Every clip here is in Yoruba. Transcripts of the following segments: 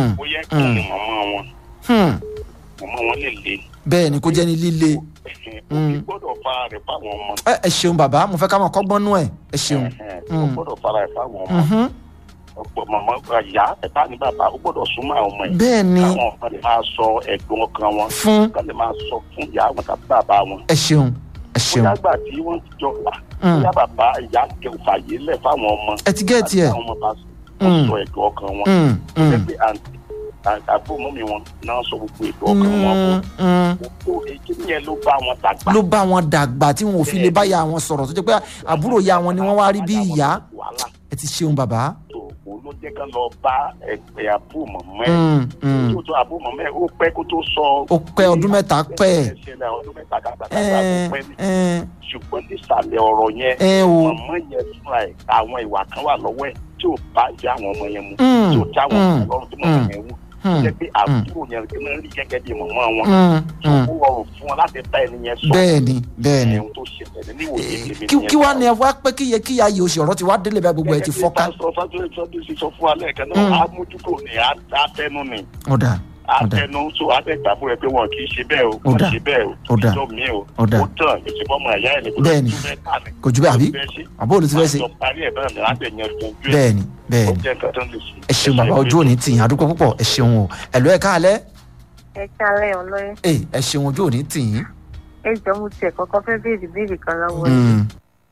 Mm, bóyá kí mm. ni màmá wọn hmm. màmá wọn lè le bẹ́ẹ̀ ni kó jẹ́ ní líle òbí gbọ́dọ̀ fara rẹ̀ fáwọn ọmọ ẹ ẹ ṣeun bàbá mo fẹ́ ká máa kọ́gbọ́n nú ẹ̀ ẹ ṣeun. ó Mm. gbọ́dọ̀ fara rẹ̀ fáwọn ọmọ Mhm. ọ̀pọ̀ màmá ìyá ẹ̀ta ní bàbá ó gbọ́dọ̀ súnmọ́ àwọn ọmọ yìí bẹ́ẹ̀ ni káwọn kan lè máa sọ ẹ̀gbọ́n ọkàn wọn fún kan lè máa sọ fún ìyá wọn tàbí bàbá wọn ẹ ṣeun ẹ ṣeun bóyá gbà tí wọ́n ti jọ wà Mm. bóyá bàbá ìyá kẹ fàyè lẹ̀ fáwọn ọmọ ẹ ti gẹ́ẹ̀tì ẹ̀ àwọn ọmọ bá Mm. sọ ẹ̀gbọ́n ọkàn wọn Mm, mm, ẹgbẹ́ àǹtí àgbọ̀mọ́mi wọn náà sọ gbogbo ẹ̀gbọ́n ọkàn wọn mm, mm. gbogbo èyí yẹn ló bá wọn dàgbà ló bá wọn dàgbà tí wọn ò fi lè báyà wọn sọ̀rọ̀ tó jẹ́ pé àbúrò ya wọn ni wọ́n wá rí bí ìyá wàhálà ẹ ti ṣeun bàbá. tó o ló jẹ́ ká lọ bá ẹgbẹ́ àbúmọ̀mọ́ ẹ̀ Mm, mm. tó tó àbúmọ̀mọ́ ẹ̀ ó pẹ́ kó tó sọ. ó pẹ́ ọdún mẹ́ta pẹ́ ṣẹlẹ̀ ọdún mẹ́ta kàkà ẹ kàkà pẹ́ ní. ẹ ṣùgbọ́n nísàlẹ̀ ọ̀rọ̀ yẹn ẹ o mọ̀mọ́ yẹn fúnra ẹ̀ àwọn ìwà kan wà lọ́wọ́ ẹ̀ tí ò bá ìyá àwọn ọmọ yẹn mu Mm, tí ò já àwọn mm, ọmọ lọ́rùn tí mọ̀mọ́ mm, yẹn wù mm, jẹ́ pé àbúrò yẹn kí wọ́n rí gẹ́gẹ́ bí mọ̀mọ́ wọn mm, tó mm. kó rọrùn fún wọn láti bá ẹni yẹn sọ bẹ́ẹ̀ ni bẹ́ẹ̀ ni ẹ̀hún tó ṣẹlẹ̀ ní ìwòye tèmi kí kí wàá ní ẹ wá pé kí yẹ kí ya yìí oṣù ọ̀rọ̀ ti wá délé bá gbogbo ẹ ti fọ́ká. pásítọ̀ fásitì fásitì sì sọ fún wa lẹ́ẹ̀kan Mm. náà amójúkò ní àtẹnu ni ọ̀dà ọ̀dà àtẹnu tó àtẹ̀gbàbọ̀ rẹ̀ pé wọn kì í ṣe bẹ́ẹ̀ o Ó wọn dà. ṣe bẹ́ẹ̀ o Ó dà. ìjọ mi o Ó dà. ó tàn ìṣèpọ̀ ọmọ ẹ̀yà ẹ̀ ní kò Bẹ́ẹ̀ni. tún fẹ́ tà ní. kò jù bẹ́ẹ̀ àbí Fẹ́ ṣe. àbó olú ti fẹ́ ṣe Máa jọ parí ẹ̀ bẹ́ẹ̀ ni láti ẹ̀yàn ọdún ojú ẹ̀ bẹ́ẹ̀ ni bẹ́ẹ̀ ó ni jẹ́ nǹkan tó lè ṣe. ẹ ṣeun bàbá ojú òní tì yín àdúgbò púpọ̀ ẹ ṣeun o ẹ̀lú ẹ̀ káalẹ́ ẹ kálẹ̀ ọlọ́yẹ ẹ ẹ ṣeun ojú òní tì yín. ẹ jọ mo tiẹ̀ kọ́kọ́ fẹ́ béèrè béèrè kan lọ́wọ́ ẹ. Mm.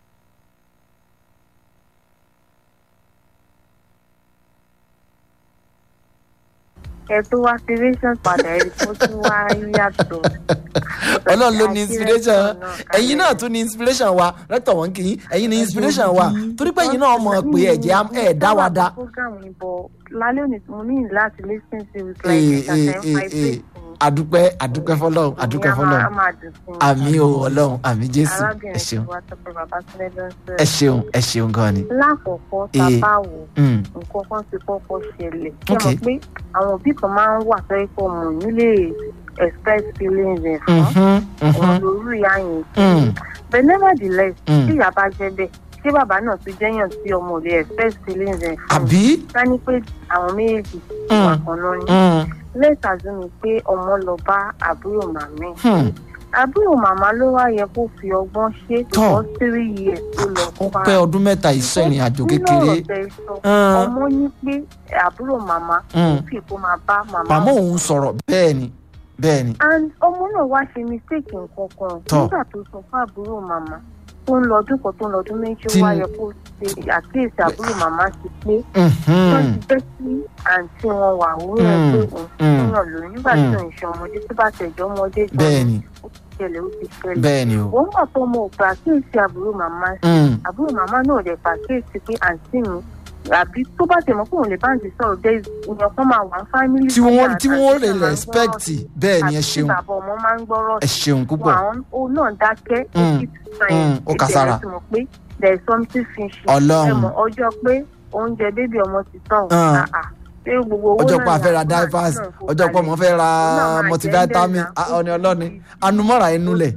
ẹ tó wá inspiration padà ẹ tó tún wá yàtọ̀. ọlọ́run ló ní inspiration ẹ̀yin náà tún ní inspiration wa rẹ́tọ̀ wọ́n kì í ẹ̀yin ní inspiration wa torí pé ẹ̀yin náà mọ̀ pé ẹ̀jẹ̀ ẹ̀ dá wa dá. program yìí bọ̀ lálẹ́ òní mo ní láti lis ten to it Ee, like ee, ẹ̀ka ee, five ee. days. adúpẹ́ adúpẹ́ fọlọ́run adúpẹ́ fọlọ́run a máa dùn sí i. àmì o ọlọ́run àmì jésù ẹ arábìnrin ṣeun tí wàá tọpẹ bàbá sílẹ̀ ló ń ẹ sọ̀rọ̀. ṣeun ẹ ṣeun gan ni. lákọ̀ọ́kọ́ Ee. tábà wò Mm, nǹkan kan ti kọ́kọ́ ṣẹlẹ̀. ṣé Ok. mo pé àwọn òbí kan máa ń wà sọ́yìn pé ọmọ yìí lè express feelings ẹ̀ fún mhm, ọmọ mhm, lórí ìyá yẹn. mm, but nevertheless Mm. tí ìyá bá jẹ́ bẹ́ẹ̀ ṣé bàbá náà tún jẹ́yàn tí ọmọ ò lè express feelings ẹ̀ fún àbí ká ní pé àwọn méjèèjì Mm. wà kan náà ní. Mm, let's assume pé ọmọ lọ bá àbúrò màmí hmm, àbúrò màmá ló wá yẹ kó fi ọgbọ́n ṣe Tọ́. for three years tó lọ ó pa pẹ́ ọdún mẹ́ta ìsọ ìrìn àjò Nínú kékeré ọ̀rọ̀ tẹ́ ẹ sọ, Mm. ọmọ ní pé àbúrò màmá Mm. fi kó máa bá màmá màmá wò. òun sọ̀rọ̀ bẹ́ẹ̀ ni bẹ́ẹ̀ ni and ọmọ náà wá ṣe mistake nǹkan kan Tọ́. nígbà tó sọ fún àbúrò màmá tó ń lọ ọdún kan tó ń lọ ọdún méjì ó Tí- wá yẹ kó ṣe àkíyèsí àbúrò màmá sí pé Mhm, wọ́n ti jẹ́ kí àǹtí wọn wà wúrọ̀ ẹ̀ pé òun Mm. fúnyàn lóyún nígbà tí Mm. òun ṣe ọmọdé tó bá tẹ̀jọ́ ọmọdé gan bẹ́ẹ̀ ni ó ti ṣẹlẹ̀ ó ti ṣẹlẹ̀ bẹ́ẹ̀ ni o. òun gbà tó mọ òpè àkíyèsí àbúrò màmá sí Mm, àbúrò màmá náà dẹ̀ pàkíyèsí pé àǹtí mi àbí tó bá tẹ̀ mọ́ pé òun lè bá àǹtí sọ̀rọ̀ dé ìyẹn kan máa wà ní fámílì tí wọ́n tí wọ́n lè respect bẹ́ẹ̀ ni ẹ àti ṣeun bàbá ọmọ máa ń gbọ́rọ̀ ẹ ṣeun púpọ̀ àwọn òun náà dákẹ́ ó Mm. keep silent. Mm, ó kà sára. Ìbẹ̀rẹ̀ ti mọ̀ pé there is something fishy Ọlọ́run. ẹ mọ̀ ọjọ́ pé oúnjẹ bébí ọmọ ti tán o. Ah. Ah, ah. Ṣé gbogbo owó ọjọ́ náà pé a ni fẹ́ ra àbúrò àti diapers náà kó ọjọ́ pé ọmọ kalẹ̀? fẹ́ ra Òun náà máa multivitamin jẹ́ ah, ọ̀ni ọlọ́ni anumọ́ra inú lẹ̀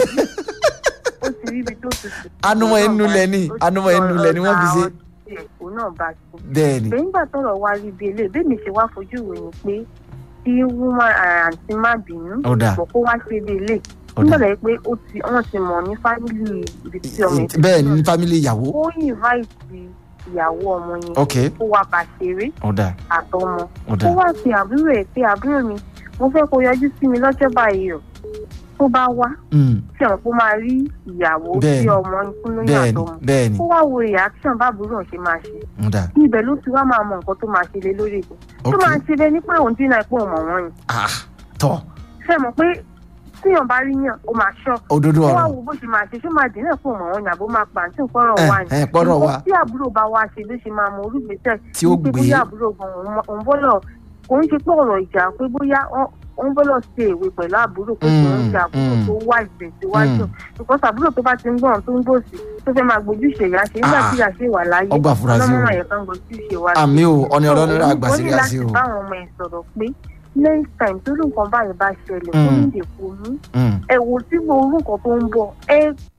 ó ti rí ibi tó tutù. Anumọ̀ Òun náà inú bá lẹ̀ ni, ti- ó ti anumọ̀ inú lẹ̀ ni wọ́n fi ṣe. ọ̀rọ̀ tiẹ̀, òun náà bá ti bẹ́ẹ̀ ni nígbà tọ́rọ̀ wá rí bí eléyìí bẹ́ẹ̀ mi ṣe wá fojú ìròyìn pé kí wúmọ àǹtí má bínú Ó dáa. pọ̀ kó wá ṣe bí eléyìí Ó nígbà dáa. tó yẹ pé ó ti wọ́n ti mọ̀ ní fámìlì ibi tí ọmọ ẹ̀ ti bẹ́ẹ̀ ni wá. ní fámìlì ìyàwó ó invite ìyàwó ọmọ yẹn ok kó wá bá ṣeré ó dà àtọmọ ó ó dà wá pe àbúrò ẹ̀ pé àbúrò mi mo fẹ́ kó yọjú sí mi lọ́jọ́ báyìí o tó bá wá Mm, tí àwọn kó máa rí ìyàwó Bẹ́ẹ̀ tí ni. ọmọ ń kún lóyún bẹ́ẹ̀ ni àtọmọ bẹ́ẹ̀ ni ó wá wo reaction bá àbúrò ṣe máa ṣe ó dà ibẹ̀ ló ti wá máa mọ nǹkan tó máa ṣe lé lórí ìbò tó ok máa ṣe lé ní pé òun dínà pé òun mọ̀ wọ́n ni ah tọ́ ṣe mọ̀ pé tíyàn bá rí yàn ó máa ṣọ́ òdodo ó wá ọ̀rọ̀ wo bó ṣe máa ṣe ṣó máa dínà pé òun mọ̀ wọ́n ni àbó máa pàǹtí nǹkan ẹ wá ni ẹ pọ́nrọ̀ wa Nǹkan tí àbúrò bá wá ṣe ló ṣe máa mọ olùgbésẹ̀ tí ó ní pé gbé bóyá àbúrò gan òun- òun bọ́lọ̀ kò ń ṣe pé ọ̀rọ̀ ìjà pé bóyá wọ́n- òun bọ́lọ̀ ṣe èwe pẹ̀lú àbúrò pé kò ń ṣe àbúrò Mm, tó wá ìgbésíwájú because àbúrò tó bá ti ń gbọ̀n tó ń gbòsì tó fẹ́ máa gbójú ìṣèyá ṣe nígbà Ah, tí ìyá ṣe wà láyé ọgbà furasí o ọlọ́mọ àyẹ̀ká ń gbójú ìṣèwà àmì o ọ̀ni ọlọ́ni rà gbà ó sí ní gà láti sí o bá àwọn ọmọ ẹ̀ sọ̀rọ̀ pé next time tó lù nǹkan báyìí bá ṣẹlẹ̀ kó Mm. ní ìdèkò mú Mm, ẹ wò tí mo orú nǹkan tó ń bọ̀ ẹ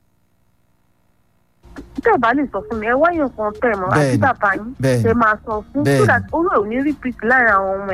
tẹ́ ẹ bá lè sọ fún mi ẹ wáyé nǹkan tẹ̀ mọ́ àti Bẹ́ẹ̀ni, bàbá yín bẹ́ẹ̀ni ẹ máa sọ fún so Bẹ́ẹ̀ni. that orú ẹ̀ ò ní repeat láàrin àwọn ọmọ